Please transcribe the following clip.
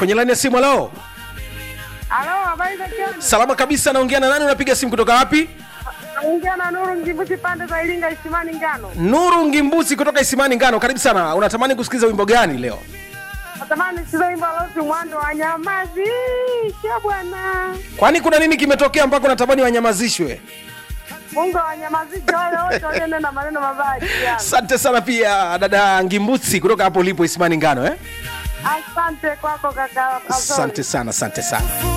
kwenye laini ya simu leo Halo, habari za jioni. salama kabisa naongea na nani unapiga simu kutoka wapi Naongea na Nuru Ngivuti pande za Iringa Isimani Ngano. nuru ngimbusi kutoka isimani ngano karibu sana unatamani kusikiliza wimbo gani leo Natamani sizo wimbo lote mwando wa nyamazi. Sio bwana. kwani kuna nini kimetokea mpaka unatamani wanyamazishwe Mungu awanyamazishe wale wote walionena maneno mabaya juu yangu. asante sana pia dada ngimbusi kutoka hapo ulipo isimani ngano eh? Asante kwako kaka. Azori. asante sana asante sana